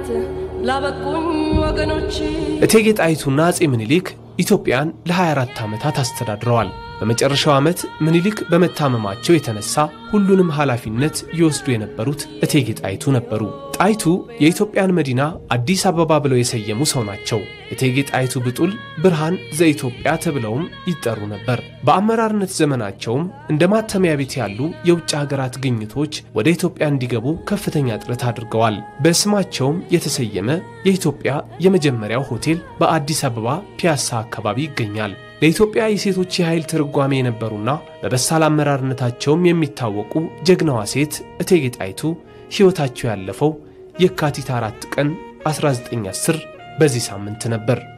ለነፃነት ላበቁኝ ወገኖች እቴጌ ጣይቱና አፄ ምኒልክ ኢትዮጵያን ለ24 ዓመታት አስተዳድረዋል። በመጨረሻው ዓመት ምኒልክ በመታመማቸው የተነሳ ሁሉንም ኃላፊነት ይወስዱ የነበሩት እቴጌ ጣይቱ ነበሩ። ጣይቱ የኢትዮጵያን መዲና አዲስ አበባ ብለው የሰየሙ ሰው ናቸው። እቴጌ ጣይቱ ብጡል ብርሃን ዘኢትዮጵያ ተብለውም ይጠሩ ነበር። በአመራርነት ዘመናቸውም እንደ ማተሚያ ቤት ያሉ የውጭ ሀገራት ግኝቶች ወደ ኢትዮጵያ እንዲገቡ ከፍተኛ ጥረት አድርገዋል። በስማቸውም የተሰየመ የኢትዮጵያ የመጀመሪያው ሆቴል በአዲስ አበባ ፒያሳ አካባቢ ይገኛል። ለኢትዮጵያ የሴቶች የኃይል ትርጓሜ የነበሩና በበሳል አመራርነታቸውም የሚታወቁ ጀግናዋ ሴት እቴጌ ጣይቱ ሕይወታቸው ያለፈው የካቲት አራት ቀን 1910 በዚህ ሳምንት ነበር።